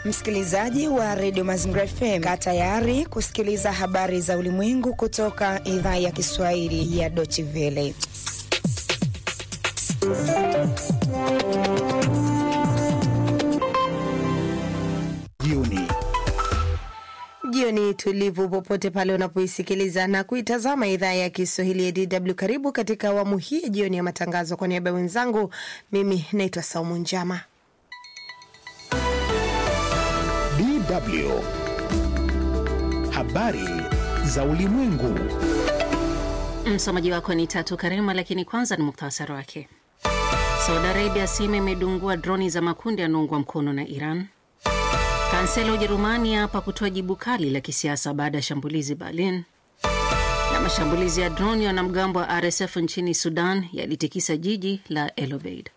Msikilizaji wa redio Mazingira FM, kaa tayari kusikiliza habari za ulimwengu kutoka idhaa ya Kiswahili ya Deutsche Welle. Jioni jioni tulivu popote pale unapoisikiliza na kuitazama idhaa ya Kiswahili ya DW. Karibu katika awamu hii ya jioni ya matangazo. Kwa niaba ya wenzangu, mimi naitwa Saumu Njama. DW habari za ulimwengu. Msomaji wako ni Tatu Karema, lakini kwanza ni muktasari wake. Saudi Arabia asema imedungua droni za makundi yanaungwa mkono na Iran. Kansela Ujerumani hapa kutoa jibu kali la kisiasa baada ya shambulizi Berlin. Na mashambulizi ya droni ya wanamgambo wa RSF nchini Sudan yalitikisa jiji la El Obeid.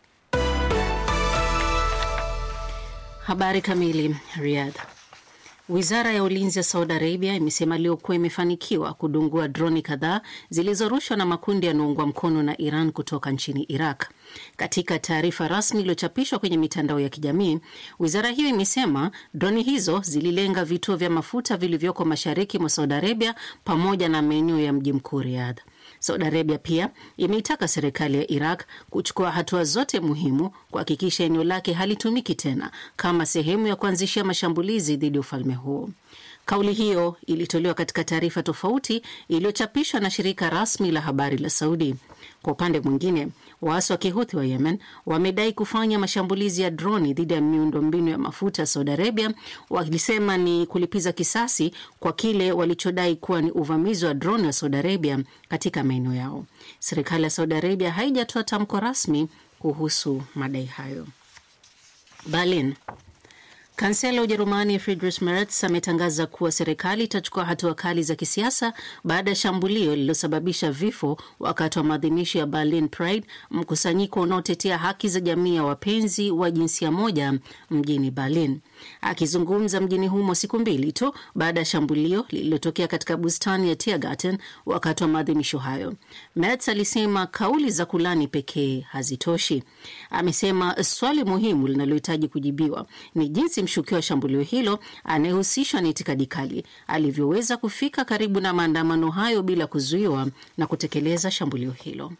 Habari kamili. Riyadh. Wizara ya ulinzi ya Saudi Arabia imesema leo kuwa imefanikiwa kudungua droni kadhaa zilizorushwa na makundi yanayoungwa mkono na Iran kutoka nchini Iraq. Katika taarifa rasmi iliyochapishwa kwenye mitandao ya kijamii, wizara hiyo imesema droni hizo zililenga vituo vya mafuta vilivyoko mashariki mwa Saudi Arabia pamoja na maeneo ya mji mkuu Riyadh. Saudi Arabia pia imeitaka serikali ya Iraq kuchukua hatua zote muhimu kuhakikisha eneo lake halitumiki tena kama sehemu ya kuanzishia mashambulizi dhidi ya ufalme huo. Kauli hiyo ilitolewa katika taarifa tofauti iliyochapishwa na shirika rasmi la habari la Saudi. Kwa upande mwingine, waasi wa kihuthi wa Yemen wamedai kufanya mashambulizi ya droni dhidi ya miundombinu ya mafuta ya Saudi Arabia, wakisema ni kulipiza kisasi kwa kile walichodai kuwa ni uvamizi wa droni wa Saudi Arabia katika maeneo yao. Serikali ya Saudi Arabia haijatoa tamko rasmi kuhusu madai hayo. Berlin. Kansela wa Ujerumani Friedrich Merz ametangaza kuwa serikali itachukua hatua kali za kisiasa baada ya shambulio lililosababisha vifo wakati wa maadhimisho ya Berlin Pride, mkusanyiko unaotetea haki za jamii ya wapenzi wa jinsia moja mjini Berlin. Akizungumza mjini humo siku mbili tu baada ya shambulio lililotokea katika bustani ya Tiergarten wakati wa maadhimisho hayo, Merz alisema kauli za kulani pekee hazitoshi. Amesema swali muhimu linalohitaji kujibiwa ni jinsi mshukiwa wa shambulio hilo anayehusishwa na itikadi kali alivyoweza kufika karibu na maandamano hayo bila kuzuiwa na kutekeleza shambulio hilo.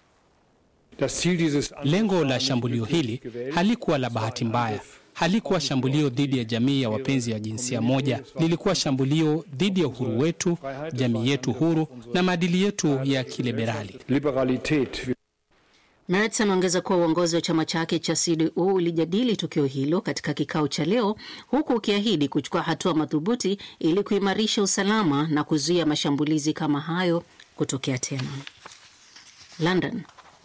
Lengo la shambulio hili halikuwa la bahati mbaya, halikuwa shambulio dhidi ya jamii ya wapenzi wa jinsia moja. Lilikuwa shambulio dhidi ya uhuru wetu, jamii yetu huru na maadili yetu ya kiliberali. Merz ameongeza kuwa uongozi wa chama chake cha CDU ulijadili tukio hilo katika kikao cha leo, huku ukiahidi kuchukua hatua madhubuti ili kuimarisha usalama na kuzuia mashambulizi kama hayo kutokea tena. London.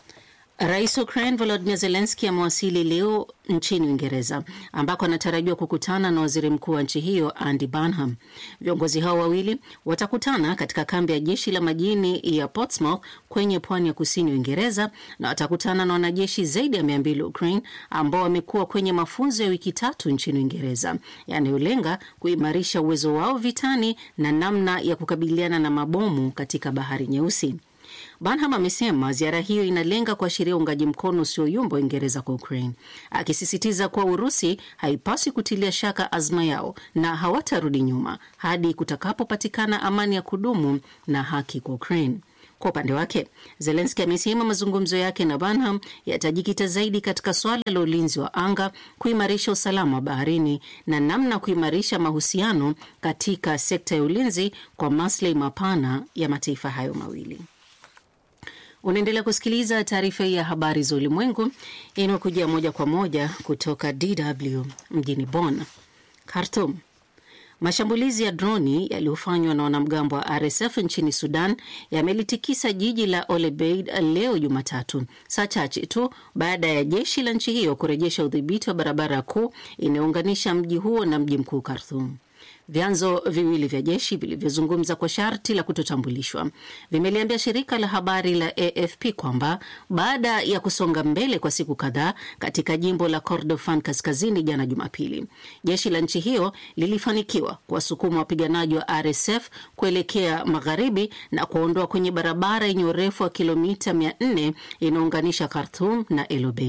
Rais wa Ukraine Volodymyr Zelensky amewasili leo nchini Uingereza ambako anatarajiwa kukutana na waziri mkuu wa nchi hiyo Andy Burnham. Viongozi hao wawili watakutana katika kambi ya jeshi la majini ya Portsmouth kwenye pwani ya kusini ya Uingereza na watakutana na wanajeshi zaidi ya mia mbili wa Ukraine ambao wamekuwa kwenye mafunzo ya wiki tatu nchini Uingereza yanayolenga kuimarisha uwezo wao vitani na namna ya kukabiliana na mabomu katika Bahari Nyeusi. Banham amesema ziara hiyo inalenga kuashiria uungaji mkono usioyumba Uingereza kwa Ukraine, akisisitiza kuwa Urusi haipaswi kutilia shaka azma yao na hawatarudi nyuma hadi kutakapopatikana amani ya kudumu na haki kwa Ukraine. Kwa upande wake, Zelenski amesema mazungumzo yake na Banham yatajikita zaidi katika suala la ulinzi wa anga, kuimarisha usalama wa baharini na namna kuimarisha mahusiano katika sekta ya ulinzi kwa maslahi mapana ya mataifa hayo mawili. Unaendelea kusikiliza taarifa hii ya habari za ulimwengu inayokujia moja kwa moja kutoka DW mjini Bonn. Khartoum. Mashambulizi ya droni yaliyofanywa na wanamgambo wa RSF nchini Sudan yamelitikisa jiji la Olebeid leo Jumatatu, saa chache tu baada ya jeshi la nchi hiyo kurejesha udhibiti wa barabara kuu inayounganisha mji huo na mji mkuu Khartoum. Vyanzo viwili vya jeshi vilivyozungumza kwa sharti la kutotambulishwa vimeliambia shirika la habari la AFP kwamba baada ya kusonga mbele kwa siku kadhaa katika jimbo la Kordofan kaskazini jana Jumapili, jeshi la nchi hiyo lilifanikiwa kuwasukuma wapiganaji wa RSF kuelekea magharibi na kuondoa kwenye barabara yenye urefu wa kilomita 400 inaunganisha Khartoum na El Obeid.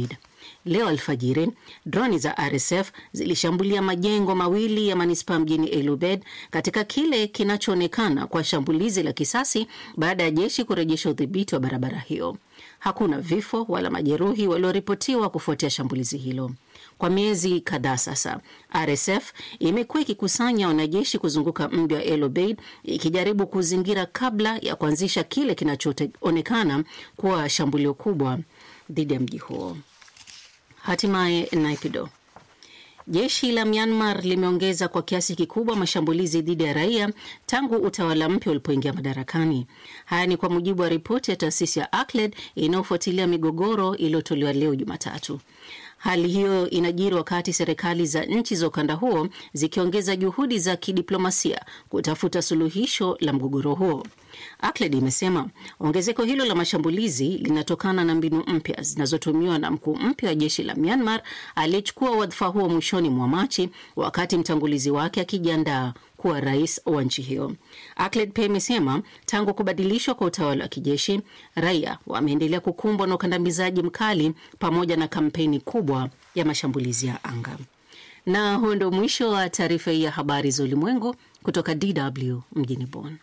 Leo alfajiri, droni za RSF zilishambulia majengo mawili ya manispaa mjini El Obeid katika kile kinachoonekana kwa shambulizi la kisasi baada ya jeshi kurejesha udhibiti wa barabara hiyo. Hakuna vifo wala majeruhi walioripotiwa kufuatia shambulizi hilo. Kwa miezi kadhaa sasa, RSF imekuwa ikikusanya wanajeshi kuzunguka mji wa El Obeid ikijaribu kuzingira kabla ya kuanzisha kile kinachoonekana kuwa shambulio kubwa dhidi ya mji huo. Hatimaye Naypyidaw. Jeshi la Myanmar limeongeza kwa kiasi kikubwa mashambulizi dhidi ya raia tangu utawala mpya ulipoingia madarakani. Haya ni kwa mujibu wa ripoti ya taasisi ya ACLED inayofuatilia migogoro iliyotolewa leo Jumatatu. Hali hiyo inajiri wakati serikali za nchi za ukanda huo zikiongeza juhudi za kidiplomasia kutafuta suluhisho la mgogoro huo. ACLED imesema ongezeko hilo la mashambulizi linatokana na mbinu mpya zinazotumiwa na mkuu mpya wa jeshi la Myanmar aliyechukua wadhifa huo mwishoni mwa Machi, wakati mtangulizi wake akijiandaa kuwa rais wa nchi hiyo. ACLED pia imesema tangu kubadilishwa kwa utawala wa kijeshi, raia wameendelea kukumbwa na ukandamizaji mkali pamoja na kampeni kubwa ya mashambulizi ya anga. Na huo ndio mwisho wa taarifa hii ya habari za ulimwengu kutoka DW mjini Bonn.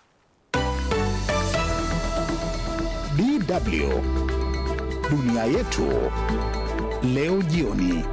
DW dunia yetu leo jioni.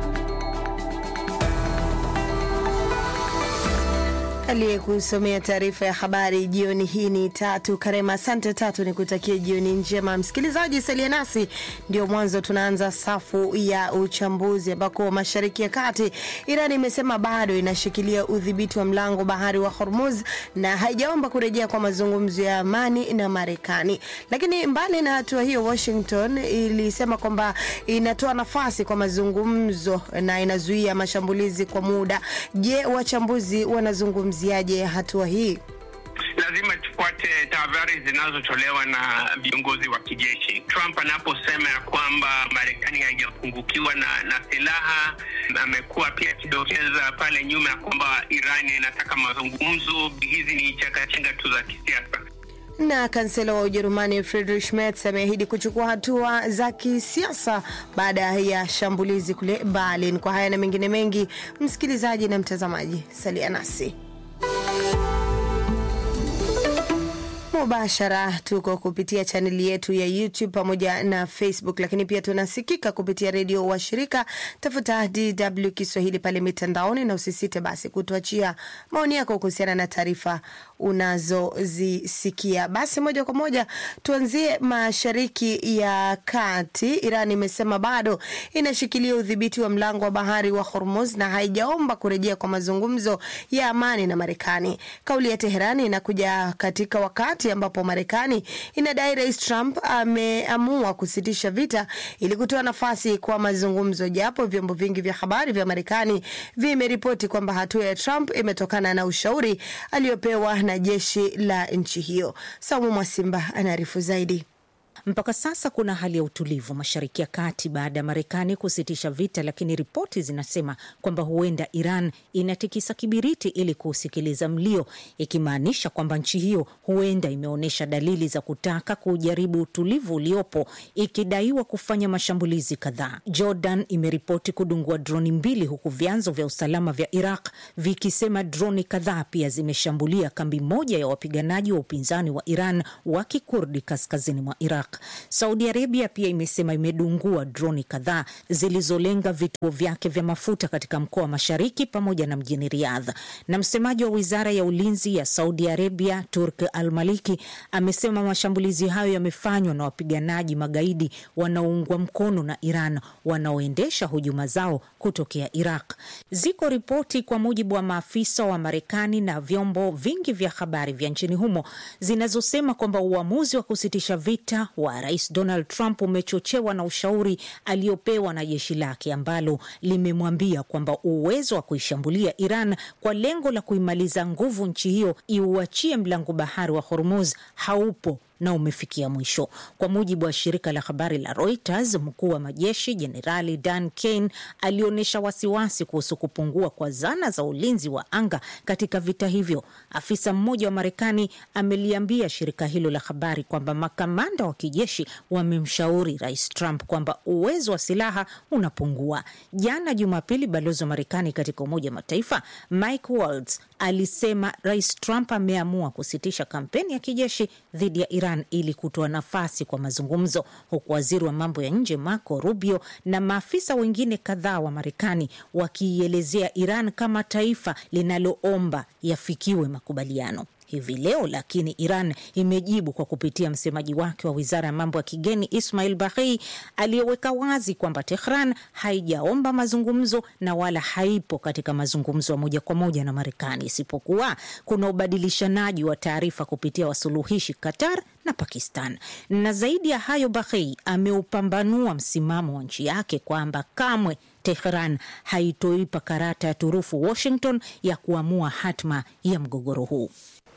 Aliyekusomea taarifa ya habari jioni hii ni Tatu Karema. Asante Tatu, ni kutakia jioni njema. Msikilizaji, salia nasi, ndio mwanzo tunaanza safu ya uchambuzi, ambako mashariki ya kati, Iran imesema bado inashikilia udhibiti wa mlango bahari wa Hormuz na haijaomba kurejea kwa mazungumzo ya amani na Marekani. Lakini mbali na hatua hiyo, Washington ilisema kwamba inatoa nafasi kwa mazungumzo na inazuia mashambulizi kwa muda. Je, wachambuzi wanazungumza ziaje hatua hii? Lazima tufuate tahadhari zinazotolewa na viongozi wa kijeshi. Trump anaposema ya kwamba Marekani haijapungukiwa na, na silaha, amekuwa pia akidokeza pale nyuma ya kwamba Iran inataka mazungumzo. Hizi ni chakachenga tu za kisiasa na kansela wa Ujerumani Friedrich Merz ameahidi kuchukua hatua za kisiasa baada ya shambulizi kule Berlin. Kwa haya na mengine mengi, msikilizaji na mtazamaji, salia nasi mubashara tuko kupitia chaneli yetu ya YouTube pamoja na Facebook, lakini pia tunasikika kupitia redio wa shirika. Tafuta DW Kiswahili pale mitandaoni, na usisite basi kutuachia maoni yako kuhusiana na taarifa unazozisikia. Basi moja kwa moja tuanzie mashariki ya kati. Iran imesema bado inashikilia udhibiti wa mlango wa bahari wa Hormuz na haijaomba kurejea kwa mazungumzo ya amani na Marekani. Kauli ya Teherani inakuja katika wakati ambapo Marekani inadai Rais Trump ameamua kusitisha vita ili kutoa nafasi kwa mazungumzo, japo vyombo vingi vya habari vya Marekani vimeripoti kwamba hatua ya Trump imetokana na ushauri aliyopewa na jeshi la nchi hiyo. Saumu Mwasimba anaarifu zaidi. Mpaka sasa kuna hali ya utulivu mashariki ya kati baada ya Marekani kusitisha vita, lakini ripoti zinasema kwamba huenda Iran inatikisa kibiriti ili kuusikiliza mlio, ikimaanisha kwamba nchi hiyo huenda imeonyesha dalili za kutaka kujaribu utulivu uliopo, ikidaiwa kufanya mashambulizi kadhaa. Jordan imeripoti kudungua droni mbili, huku vyanzo vya usalama vya Iraq vikisema droni kadhaa pia zimeshambulia kambi moja ya wapiganaji wa upinzani wa Iran wa Kikurdi kaskazini mwa Iraq. Saudi Arabia pia imesema imedungua droni kadhaa zilizolenga vituo vyake vya mafuta katika mkoa wa Mashariki pamoja na mjini Riyadh. Na msemaji wa wizara ya ulinzi ya Saudi Arabia, Turk Al Maliki, amesema mashambulizi hayo yamefanywa na wapiganaji magaidi wanaoungwa mkono na Iran wanaoendesha hujuma zao kutokea Iraq. Ziko ripoti kwa mujibu wa maafisa wa Marekani na vyombo vingi vya habari vya nchini humo zinazosema kwamba uamuzi wa kusitisha vita wa Rais Donald Trump umechochewa na ushauri aliopewa na jeshi lake ambalo limemwambia kwamba uwezo wa kuishambulia Iran kwa lengo la kuimaliza nguvu nchi hiyo iuachie mlango bahari wa Hormuz haupo na umefikia mwisho. Kwa mujibu wa shirika la habari la Reuters, mkuu wa majeshi Jenerali Dan Kane alionyesha wasiwasi kuhusu kupungua kwa zana za ulinzi wa anga katika vita hivyo. Afisa mmoja wa Marekani ameliambia shirika hilo la habari kwamba makamanda wa kijeshi wamemshauri Rais Trump kwamba uwezo wa silaha unapungua. Jana Jumapili, balozi wa Marekani katika Umoja wa Mataifa Mike Waltz alisema Rais Trump ameamua kusitisha kampeni ya kijeshi dhidi ya Iran ili kutoa nafasi kwa mazungumzo, huku waziri wa mambo ya nje Marco Rubio na maafisa wengine kadhaa wa Marekani wakiielezea Iran kama taifa linaloomba yafikiwe makubaliano hivi leo. Lakini Iran imejibu kwa kupitia msemaji wake wa wizara ya mambo ya kigeni Ismail Baghei aliyeweka wazi kwamba Tehran haijaomba mazungumzo na wala haipo katika mazungumzo ya moja kwa moja na Marekani, isipokuwa kuna ubadilishanaji wa taarifa kupitia wasuluhishi Qatar na Pakistan. Na zaidi ya hayo, Baghei ameupambanua msimamo wa nchi yake kwamba kamwe Tehran haitoipa karata ya turufu Washington ya kuamua hatma ya mgogoro huu.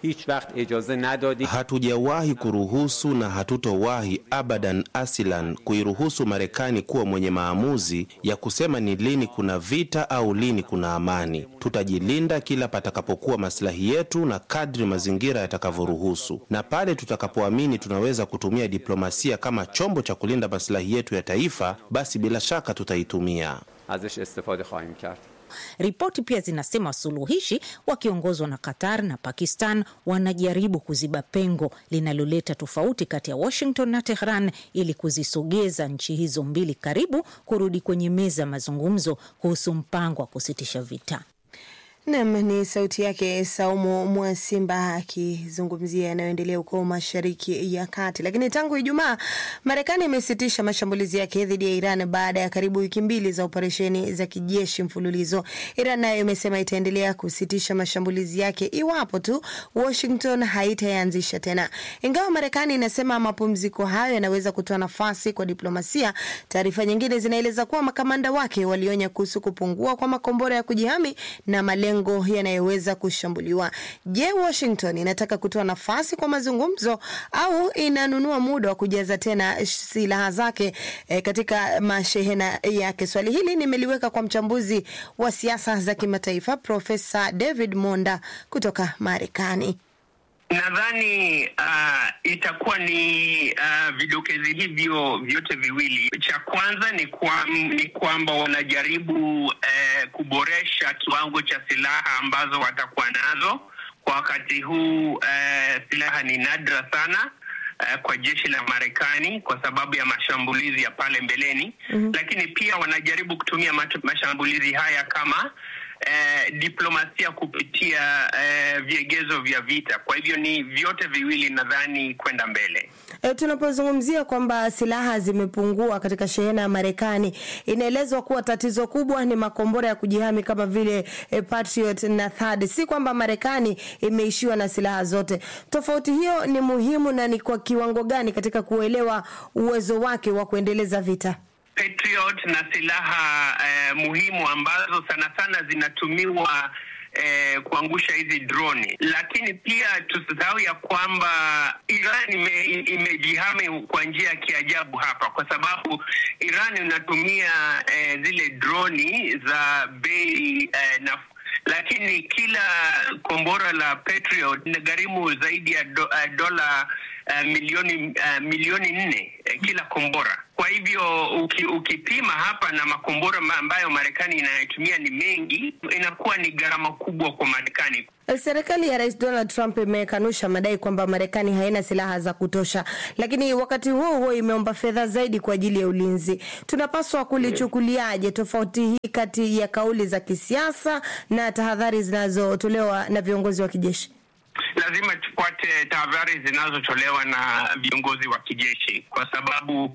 Hatujawahi kuruhusu na hatutowahi abadan asilan kuiruhusu Marekani kuwa mwenye maamuzi ya kusema ni lini kuna vita au lini kuna amani. Tutajilinda kila patakapokuwa maslahi yetu na kadri mazingira yatakavyoruhusu, na pale tutakapoamini tunaweza kutumia diplomasia kama chombo cha kulinda maslahi yetu ya taifa, basi bila shaka tutaitumia. Ripoti pia zinasema wasuluhishi wakiongozwa na Qatar na Pakistan wanajaribu kuziba pengo linaloleta tofauti kati ya Washington na Tehran ili kuzisogeza nchi hizo mbili karibu kurudi kwenye meza ya mazungumzo kuhusu mpango wa kusitisha vita. Nam ni sauti yake Saumu Mwasimba akizungumzia yanayoendelea huko Mashariki ya Kati. Lakini tangu Ijumaa, Marekani imesitisha mashambulizi yake dhidi ya Iran baada ya karibu wiki mbili za operesheni za kijeshi mfululizo. Iran nayo imesema itaendelea kusitisha mashambulizi yake iwapo tu Washington haitayaanzisha tena, ingawa Marekani inasema mapumziko hayo yanaweza kutoa nafasi kwa diplomasia. Taarifa nyingine zinaeleza kuwa makamanda wake walionya kuhusu kupungua kwa makombora ya kujihami na malengo yanayoweza kushambuliwa. Je, Washington inataka kutoa nafasi kwa mazungumzo au inanunua muda wa kujaza tena silaha zake e, katika mashehena yake? Swali hili nimeliweka kwa mchambuzi wa siasa za kimataifa Profesa David Monda kutoka Marekani. Nadhani uh, itakuwa ni uh, vidokezi hivyo vyote viwili. Cha kwanza ni, kwa, ni kwamba wanajaribu uh, kuboresha kiwango cha silaha ambazo watakuwa nazo kwa wakati huu. Uh, silaha ni nadra sana uh, kwa jeshi la Marekani kwa sababu ya mashambulizi ya pale mbeleni mm-hmm. Lakini pia wanajaribu kutumia mashambulizi haya kama Eh, diplomasia kupitia eh, viegezo vya vita. Kwa hivyo ni vyote viwili nadhani kwenda mbele. E, tunapozungumzia kwamba silaha zimepungua katika shehena ya Marekani, inaelezwa kuwa tatizo kubwa ni makombora ya kujihami kama vile e, Patriot na THAAD. Si kwamba Marekani imeishiwa na silaha zote. Tofauti hiyo ni muhimu na ni kwa kiwango gani katika kuelewa uwezo wake wa kuendeleza vita? Patriot na silaha eh, muhimu ambazo sana sana zinatumiwa eh, kuangusha hizi droni, lakini pia tusisahau ya kwamba Iran ime, imejihami kwa njia ya kiajabu hapa, kwa sababu Iran inatumia eh, zile droni za bei eh, na lakini kila kombora la Patriot inagharimu zaidi ya do, uh, dola uh, milioni uh, milioni nne uh, kila kombora. Kwa hivyo uki, ukipima hapa na makombora ambayo Marekani inayotumia ni mengi, inakuwa ni gharama kubwa kwa Marekani. Serikali ya Rais Donald Trump imekanusha madai kwamba Marekani haina silaha za kutosha, lakini wakati huo huo imeomba fedha zaidi kwa ajili ya ulinzi. Tunapaswa kulichukuliaje tofauti hii kati ya kauli za kisiasa na tahadhari zinazotolewa na viongozi wa kijeshi? Lazima tufuate tahadhari zinazotolewa na viongozi wa kijeshi kwa sababu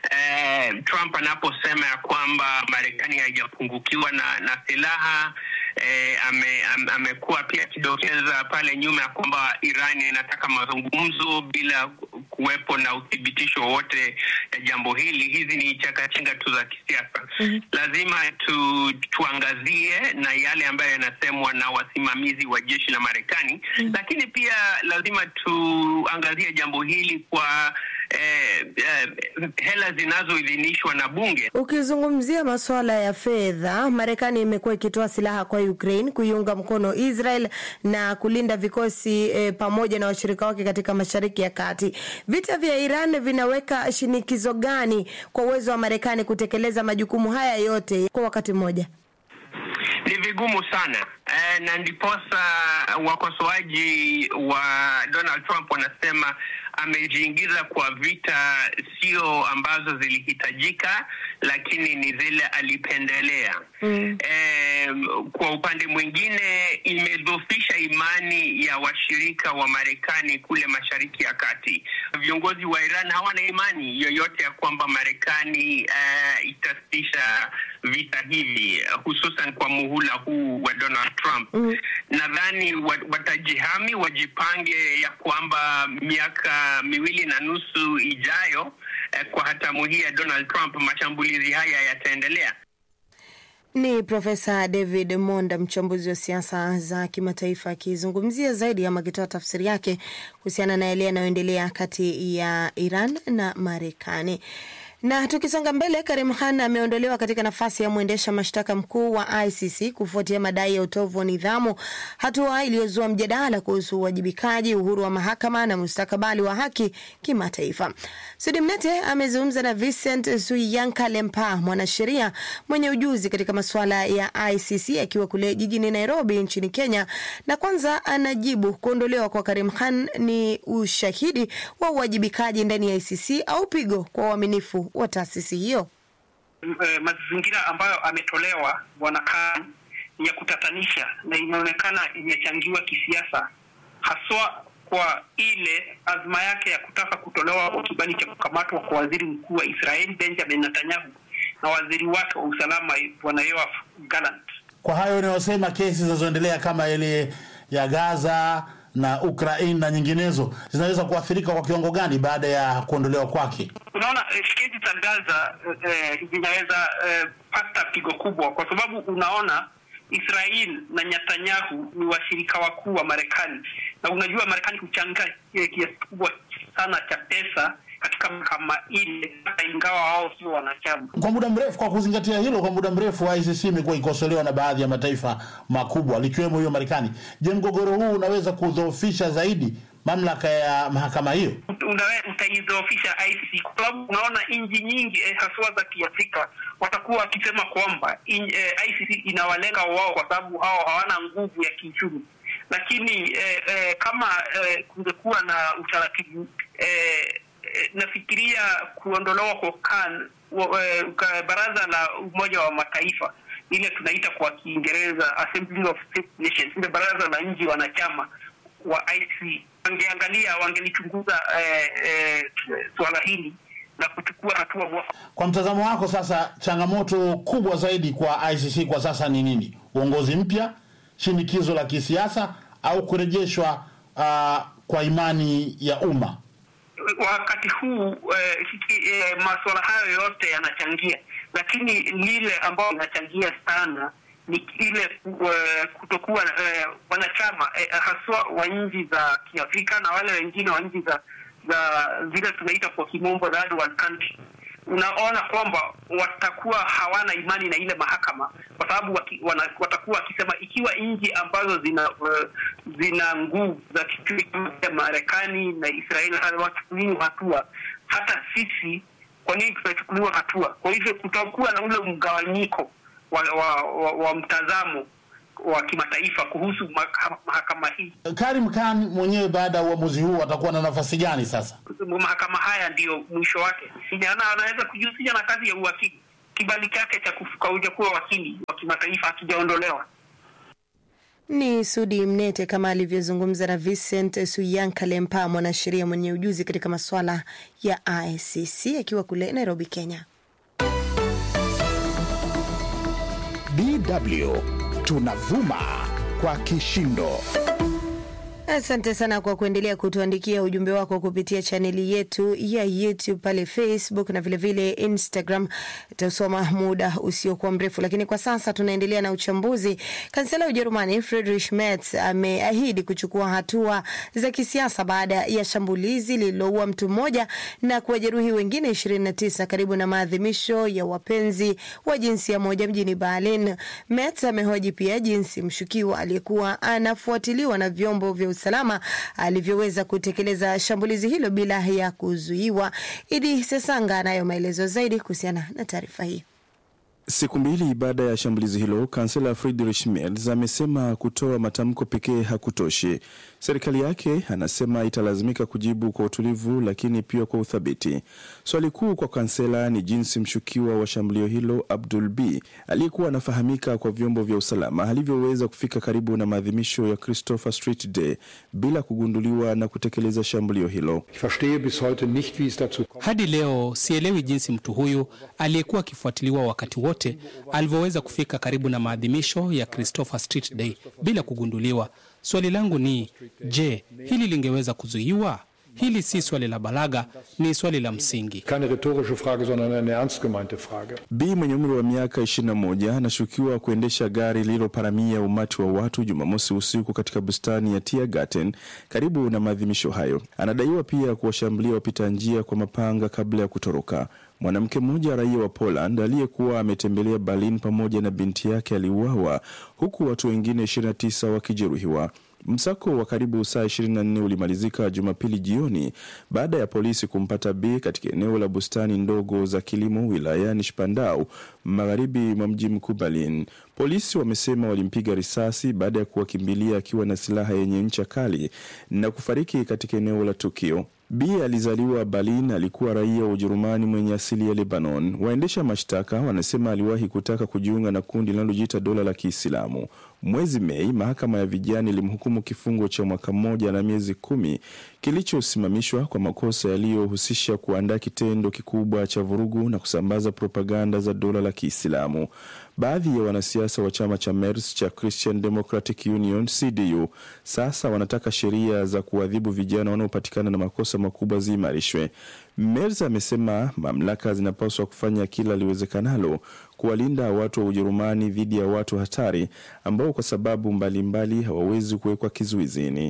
eh, Trump anaposema ya kwamba Marekani haijapungukiwa na, na silaha eh, ame, am, amekuwa pia akidokeza pale nyuma ya kwamba Iran inataka mazungumzo bila kuwepo na uthibitisho wote ya jambo hili. Hizi ni chakachenga tu za kisiasa. mm-hmm. Lazima tu, tuangazie na yale ambayo yanasemwa na wasimamizi wa jeshi la Marekani. mm-hmm. Lakini pia lazima tuangazie jambo hili kwa eh, eh, hela zinazoidhinishwa na bunge. Ukizungumzia masuala ya fedha, Marekani imekuwa ikitoa silaha kwa Ukraine kuiunga mkono Israel na kulinda vikosi e, pamoja na washirika wake katika Mashariki ya Kati. Vita vya Iran vinaweka shinikizo gani kwa uwezo wa Marekani kutekeleza majukumu haya yote kwa wakati mmoja? Ni vigumu sana e, na ndiposa wakosoaji wa Donald Trump wanasema amejiingiza kwa vita sio ambazo zilihitajika, lakini ni zile alipendelea. mm. E, kwa upande mwingine imedhofisha imani ya washirika wa Marekani kule Mashariki ya Kati. Viongozi wa Iran hawana imani yoyote ya kwamba Marekani uh, itasitisha vita hivi, hususan kwa muhula huu wa Donald Trump. mm. Nadhani watajihami, wajipange ya kwamba miaka miwili na nusu ijayo, eh, kwa hatamu hii ya Donald Trump, mashambulizi haya yataendelea. Ni Profesa David Monda, mchambuzi wa siasa za kimataifa, akizungumzia zaidi ama akitoa tafsiri yake kuhusiana na yale yanayoendelea kati ya Iran na Marekani. Na tukisonga mbele, Karim Khan ameondolewa katika nafasi ya mwendesha mashtaka mkuu wa ICC kufuatia madai ya utovu wa nidhamu, hatua iliyozua mjadala kuhusu uwajibikaji, uhuru wa mahakama na mustakabali wa haki kimataifa. Sudi Mnete amezungumza na Vincent Suiyanka Lempa, mwanasheria mwenye ujuzi katika masuala ya ICC akiwa kule jijini Nairobi nchini Kenya, na kwanza anajibu kuondolewa kwa Karim Khan ni ushahidi wa uwajibikaji ndani ya ICC au pigo kwa uaminifu wa taasisi hiyo. E, mazingira ambayo ametolewa bwana Khan ni ya kutatanisha na inaonekana imechangiwa kisiasa, haswa kwa ile azma yake ya kutaka kutolewa kwa kibali cha kukamatwa kwa waziri mkuu wa Israel Benjamin Netanyahu na waziri wake wa usalama bwana Yoav Gallant. Kwa hayo unayosema, kesi zinazoendelea kama ile ya Gaza na Ukraine na nyinginezo zinaweza kuathirika kwa kiwango gani baada ya kuondolewa kwake? Unaona, eh, kesi za Gaza eh, zinaweza eh, pata pigo kubwa, kwa sababu unaona Israel na Netanyahu ni washirika wakuu wa Marekani, na unajua Marekani huchanga eh, kiasi kikubwa sana cha pesa katika mahakama ile, hata ingawa wao sio wanachama. Kwa muda mrefu, kwa kuzingatia hilo, kwa muda mrefu ICC imekuwa ikosolewa na baadhi ya mataifa makubwa likiwemo hiyo Marekani. Je, mgogoro huu unaweza kudhoofisha zaidi mamlaka ya mahakama hiyo? Unawe- utaidhoofisha ICC kwa sababu unaona nchi nyingi eh, haswa za Kiafrika watakuwa wakisema kwamba in- eh, ICC inawalenga wao kwa sababu hao hawana nguvu ya kiuchumi, lakini eh, eh, kama eh, kungekuwa na utaratibu eh, eh, nafikiria kuondolewa kwa CAN wa- eh, ka- baraza la Umoja wa Mataifa ile tunaita kwa Kiingereza Assembly of State Nations, ile baraza la nchi wanachama wa ICC wangeangalia, wangelichunguza eh, eh, suala hili na kuchukua hatua mwafaka. Kwa mtazamo wako sasa, changamoto kubwa zaidi kwa ICC kwa sasa ni nini? Uongozi mpya, shinikizo la kisiasa, au kurejeshwa uh, kwa imani ya umma? wakati huu eh, hiki- eh, masuala hayo yote yanachangia, lakini lile ambayo inachangia sana ni ile eh, kutokuwa eh, wanachama eh, haswa wa nchi za Kiafrika na wale wengine wa nchi za za zile tunaita kwa kimombo third world country. Unaona kwamba watakuwa hawana imani na ile mahakama kwa sababu waki, wana, watakuwa wakisema ikiwa nchi ambazo zina uh, zina nguvu za kichumi kama vile Marekani na Israeli hawachukuliwi hatua, hata sisi kwa nini tutachukuliwa hatua? Kwa hivyo kutakuwa na ule mgawanyiko wa, wa, wa, wa mtazamo wa kimataifa kuhusu mahakama, mahakama hii. Karim Khan mwenyewe baada ya uamuzi huu atakuwa na nafasi gani sasa? mahakama haya ndiyo mwisho wake. Ana, anaweza kujihusisha na kazi ya uwakili. Kibali chake cha kufuka kuwa wakili wa kimataifa hakijaondolewa. Ni Sudi Mnete kama alivyozungumza na Vincent Suyanka Lempa, mwanasheria mwenye ujuzi katika masuala ya ICC akiwa kule Nairobi, Kenya. DW tunavuma kwa kishindo. Asante sana kwa kuendelea kutuandikia ujumbe wako kupitia chaneli yetu ya YouTube pale Facebook na vilevile vile Instagram. Tutasoma muda usiokuwa mrefu, lakini kwa sasa tunaendelea na uchambuzi. Kansela wa Ujerumani Friedrich Merz ameahidi kuchukua hatua za kisiasa baada ya shambulizi lililoua mtu mmoja na kuwajeruhi wengine 29 karibu na maadhimisho ya wapenzi wa jinsia moja mjini Berlin. Merz amehoji pia jinsi mshukiwa aliyekuwa anafuatiliwa na vyombo vya usalama alivyoweza kutekeleza shambulizi hilo bila ya kuzuiwa. Idi Sesanga anayo maelezo zaidi kuhusiana na taarifa hii. Siku mbili baada ya shambulizi hilo, kansela Friedrich Merz amesema kutoa matamko pekee hakutoshi. Serikali yake anasema italazimika kujibu kwa utulivu, lakini pia kwa uthabiti. Swali kuu kwa kansela ni jinsi mshukiwa wa shambulio hilo Abdul B aliyekuwa anafahamika kwa vyombo vya usalama alivyoweza kufika karibu na maadhimisho ya Christopher Street Day bila kugunduliwa na kutekeleza shambulio hilo. Hadi leo sielewi jinsi mtu huyu aliyekuwa akifuatiliwa wakati wote alivyoweza kufika karibu na maadhimisho ya Christopher Street Day bila kugunduliwa. Swali langu ni je, hili lingeweza kuzuiwa? Hili si swali la balaga, ni swali la msingi. B mwenye umri wa miaka 21 anashukiwa kuendesha gari lililoparamia umati wa watu Jumamosi usiku katika bustani ya Tiergarten karibu na maadhimisho hayo. Anadaiwa pia kuwashambulia wapita njia kwa mapanga kabla ya kutoroka. Mwanamke mmoja raia wa Poland aliyekuwa ametembelea Berlin pamoja na binti yake aliuawa huku watu wengine 29 wakijeruhiwa. Msako wa karibu saa 24 ulimalizika Jumapili jioni baada ya polisi kumpata B katika eneo la bustani ndogo za kilimo wilayani Spandau, magharibi mwa mji mkuu Berlin. Polisi wamesema walimpiga risasi baada ya kuwakimbilia akiwa na silaha yenye ncha kali na kufariki katika eneo la tukio. B alizaliwa Berlin, alikuwa raia wa Ujerumani mwenye asili ya Lebanon. Waendesha mashtaka wanasema aliwahi kutaka kujiunga na kundi linalojiita dola la Kiislamu. Mwezi Mei, mahakama ya vijana ilimhukumu kifungo cha mwaka mmoja na miezi kumi kilichosimamishwa kwa makosa yaliyohusisha kuandaa kitendo kikubwa cha vurugu na kusambaza propaganda za dola la Kiislamu. Baadhi ya wanasiasa wa chama cha Merz cha Christian Democratic Union CDU sasa wanataka sheria za kuadhibu vijana wanaopatikana na makosa makubwa ziimarishwe. Merz amesema mamlaka zinapaswa kufanya kila liwezekanalo kuwalinda watu wa Ujerumani dhidi ya watu hatari ambao kwa sababu mbalimbali hawawezi kuwekwa kizuizini.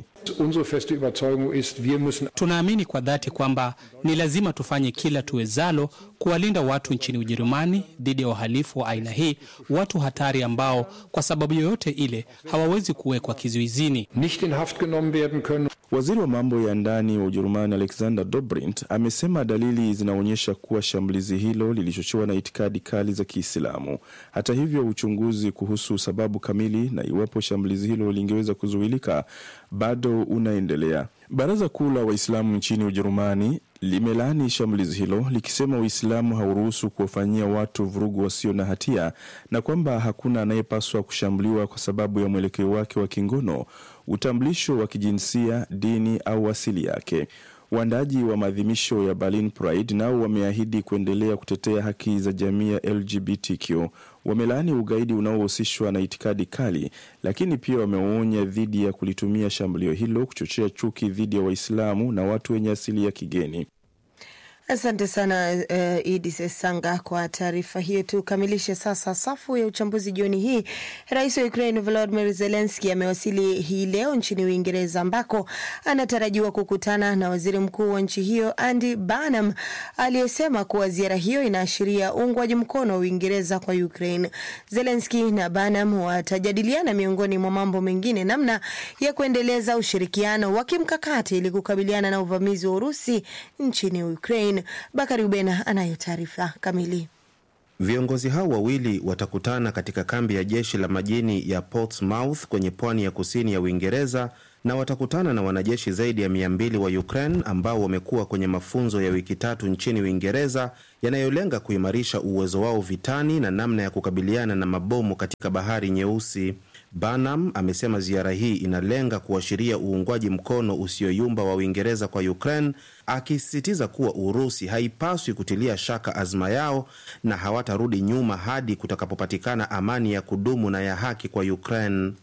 Tunaamini kwa dhati kwamba ni lazima tufanye kila tuwezalo kuwalinda watu nchini Ujerumani dhidi ya uhalifu wa aina hii, watu hatari ambao kwa sababu yoyote ile hawawezi kuwekwa kizuizini. Waziri wa mambo ya ndani wa Ujerumani Alexander Dobrindt amesema dalili zinaonyesha kuwa shambulizi hilo lilichochewa na itikadi kali za Kiislamu. Hata hivyo, uchunguzi kuhusu sababu kamili na iwapo shambulizi hilo lingeweza kuzuilika bado unaendelea. Baraza Kuu la Waislamu nchini Ujerumani limelaani shambulizi hilo likisema Uislamu hauruhusu kuwafanyia watu vurugu wasio na hatia na kwamba hakuna anayepaswa kushambuliwa kwa sababu ya mwelekeo wake wa kingono, utambulisho wa kijinsia, dini au asili yake. Waandaji wa maadhimisho ya Berlin Pride nao wameahidi kuendelea kutetea haki za jamii ya LGBTQ. Wamelaani ugaidi unaohusishwa na itikadi kali, lakini pia wameonya dhidi ya kulitumia shambulio hilo kuchochea chuki dhidi ya Waislamu na watu wenye asili ya kigeni. Asante sana uh, Idi Sesanga kwa taarifa hiyo. Tukamilishe sasa safu ya uchambuzi jioni hii. Rais wa Ukraine Volodymyr Zelensky amewasili hii leo nchini Uingereza ambako anatarajiwa kukutana na waziri mkuu wa nchi hiyo Andy Burnham aliyesema kuwa ziara hiyo inaashiria uungwaji mkono wa Uingereza kwa Ukraine. Zelensky na Burnham watajadiliana miongoni mwa mambo mengine namna ya kuendeleza ushirikiano wa kimkakati ili kukabiliana na uvamizi wa Urusi nchini Ukraine. Bakari Ubena anayo taarifa kamili. Viongozi hao wawili watakutana katika kambi ya jeshi la majini ya Portsmouth kwenye pwani ya kusini ya Uingereza na watakutana na wanajeshi zaidi ya mia mbili wa Ukraine ambao wamekuwa kwenye mafunzo ya wiki tatu nchini Uingereza yanayolenga kuimarisha uwezo wao vitani na namna ya kukabiliana na mabomu katika Bahari Nyeusi. Burnham amesema ziara hii inalenga kuashiria uungwaji mkono usioyumba wa Uingereza kwa Ukraine, akisisitiza kuwa Urusi haipaswi kutilia shaka azma yao na hawatarudi nyuma hadi kutakapopatikana amani ya kudumu na ya haki kwa Ukraine.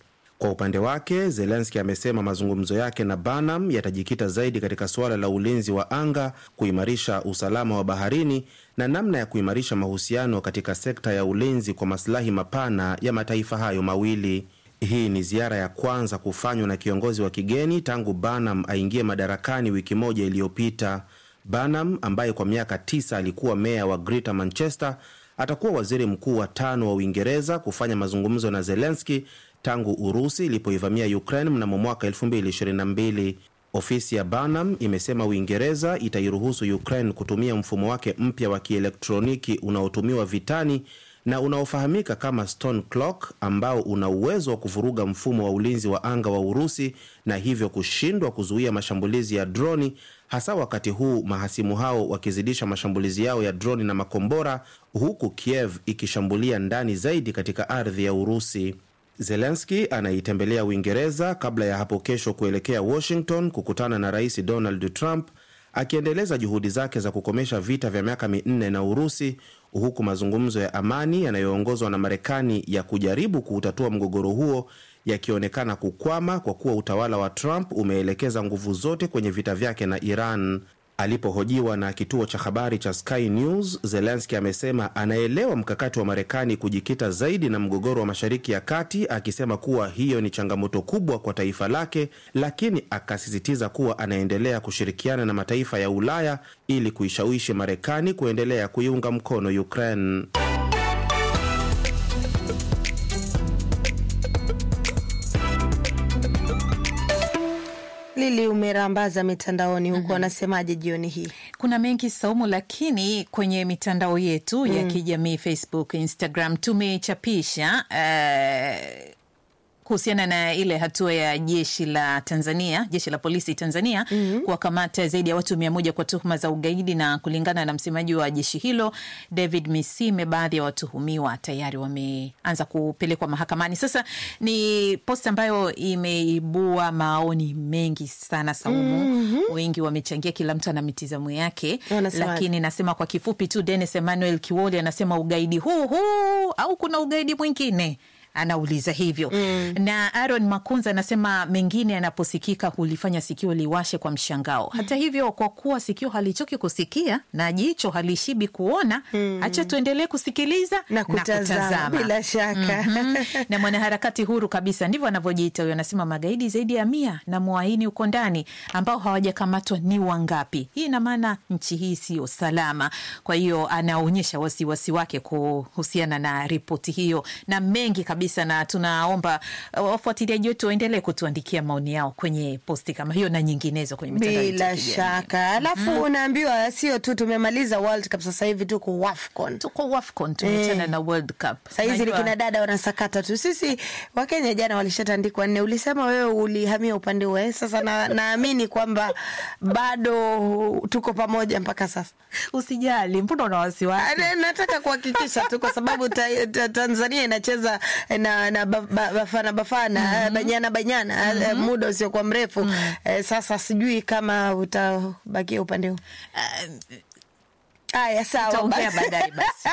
Kwa upande wake, Zelenski amesema mazungumzo yake na Banam yatajikita zaidi katika suala la ulinzi wa anga, kuimarisha usalama wa baharini na namna ya kuimarisha mahusiano katika sekta ya ulinzi kwa masilahi mapana ya mataifa hayo mawili. Hii ni ziara ya kwanza kufanywa na kiongozi wa kigeni tangu Banam aingie madarakani wiki moja iliyopita. Banam ambaye kwa miaka tisa alikuwa meya wa Greater Manchester atakuwa waziri mkuu wa tano wa Uingereza kufanya mazungumzo na Zelenski tangu Urusi ilipoivamia Ukraine mnamo mwaka 2022. Ofisi ya Banam imesema Uingereza itairuhusu Ukraine kutumia mfumo wake mpya wa kielektroniki unaotumiwa vitani na unaofahamika kama Stone Clock ambao una uwezo wa kuvuruga mfumo wa ulinzi wa anga wa Urusi na hivyo kushindwa kuzuia mashambulizi ya droni, hasa wakati huu mahasimu hao wakizidisha mashambulizi yao ya droni na makombora, huku Kiev ikishambulia ndani zaidi katika ardhi ya Urusi. Zelenski anaitembelea Uingereza kabla ya hapo kesho kuelekea Washington kukutana na Rais Donald Trump akiendeleza juhudi zake za kukomesha vita vya miaka minne na Urusi, huku mazungumzo ya amani yanayoongozwa na Marekani ya kujaribu kuutatua mgogoro huo yakionekana kukwama kwa kuwa utawala wa Trump umeelekeza nguvu zote kwenye vita vyake na Iran. Alipohojiwa na kituo cha habari cha Sky News, Zelenski amesema anaelewa mkakati wa Marekani kujikita zaidi na mgogoro wa Mashariki ya Kati, akisema kuwa hiyo ni changamoto kubwa kwa taifa lake, lakini akasisitiza kuwa anaendelea kushirikiana na mataifa ya Ulaya ili kuishawishi Marekani kuendelea kuiunga mkono Ukraine. Lili, umerambaza mitandaoni huko, wanasemaje jioni hii? Kuna mengi Saumu, lakini kwenye mitandao yetu ya kijamii Facebook, Instagram tumechapisha uh, kuhusiana na ile hatua ya jeshi la Tanzania, jeshi la polisi Tanzania mm -hmm. kuwakamata zaidi ya watu mia moja kwa tuhuma za ugaidi, na kulingana na msemaji wa jeshi hilo David Misime, baadhi ya watuhumiwa tayari wameanza kupelekwa mahakamani. Sasa ni post ambayo imeibua maoni mengi sana Saumu. mm -hmm. Wengi wamechangia, kila mtu ana mitizamo yake, lakini nasema kwa kifupi tu, Dennis Emmanuel Kiwoli anasema ugaidi huu huu au kuna ugaidi mwingine anauliza hivyo mm. Na Aaron Makunza anasema mengine yanaposikika hulifanya sikio liwashe kwa mshangao. Hata hivyo, kwa kuwa sikio halichoki kusikia na jicho halishibi kuona, hacha mm. tuendelee kusikiliza na kutazama, na kutazama. Bila shaka mm -hmm. na mwanaharakati huru kabisa, ndivyo anavyojiita huyo, anasema magaidi zaidi ya mia na mwaini uko ndani ambao hawajakamatwa ni wangapi? Hii ina maana nchi hii siyo salama. Kwa hiyo anaonyesha wasiwasi wake kuhusiana na ripoti hiyo na mengi kabisa na tunaomba wafuatiliaji wetu waendelee kutuandikia maoni yao kwenye posti kama hiyo na nyinginezo kwenye mitandao bila shaka. Alafu mm -hmm. unaambiwa sio tu tumemaliza World Cup, sasa hivi tuko WAFCON, tuko WAFCON tumeachana eh, na World Cup. Sahizi kina dada wanasakata tu. Sisi Wakenya jana walishatandikwa nne. Ulisema wewe ulihamia upande wa sasa, na naamini kwamba bado tuko pamoja mpaka sasa. Usijali, mbona una wasiwasi? Nataka kuhakikisha tu kwa sababu ta, ta, Tanzania inacheza na, na Bafana Bafana mm -hmm. Banyana Banyana mm -hmm. muda usiokuwa mrefu mm -hmm. Sasa sijui kama utabakia upande huu uh, Aya, sawa baadaye basi.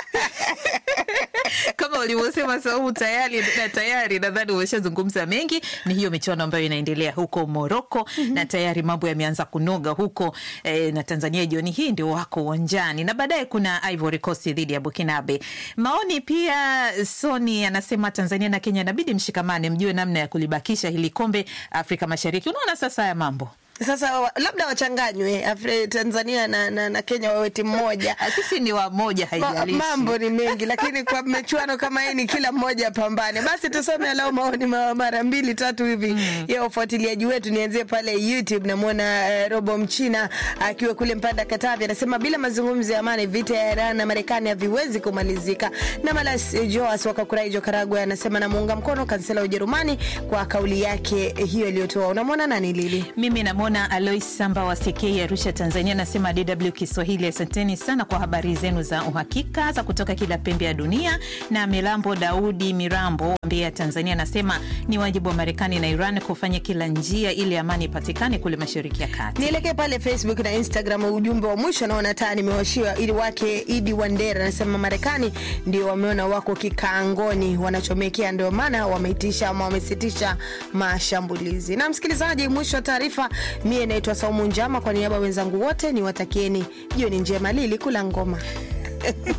Kama ulivyosema Saumu, tayari na tayari nadhani umeshazungumza mengi. Ni hiyo michuano ambayo inaendelea huko Moroko mm -hmm. na tayari mambo yameanza kunoga huko eh, na Tanzania jioni hii ndio wako uwanjani, na baadaye kuna Ivory Coast dhidi ya Burkinabe. Maoni pia, Soni anasema Tanzania na Kenya inabidi mshikamane, mjue namna ya kulibakisha hili kombe Afrika Mashariki. Unaona sasa haya mambo sasa labda wachanganywe Tanzania na, na, na Kenya wawe timu moja. Sisi ni wamoja, haijalishi. Mambo ni mengi, lakini kwa michuano kama hii ni kila mmoja pambane. Basi tusome alau maoni mara mbili tatu hivi mm. ya ufuatiliaji wetu. Nianzie pale YouTube, namwona uh, Robo Mchina akiwa uh, kule Mpanda Katavi, anasema bila mazungumzo ya amani vita ya Iran na Marekani haviwezi kumalizika. Na Malas Joas Wakakuraijo Karagwe anasema namuunga mkono kansela wa Ujerumani kwa kauli yake hiyo iliyotoa. Unamwona nani Lili? Mimi namwona Alois Samba wa Sekei, Arusha, Tanzania, anasema DW Kiswahili, asanteni sana kwa habari zenu za uhakika za kutoka kila pembe ya dunia. Na Milambo Daudi Mirambo Mbia Tanzania anasema ni wajibu wa Marekani na Iran kufanya kila njia ili amani ipatikane kule Mashariki ya Kati. Nielekee pale Facebook na Instagram. Ujumbe wa mwisho naona taa nimewashiwa, ili wake Idi Wandera anasema Marekani ndio wameona wako kikaangoni, wanachomekea, ndio maana wameitisha ama wamesitisha mashambulizi. Na msikilizaji, mwisho wa taarifa, mie naitwa Saumu Njama, kwa niaba ya wenzangu wote niwatakieni jioni njema. Lili kula ngoma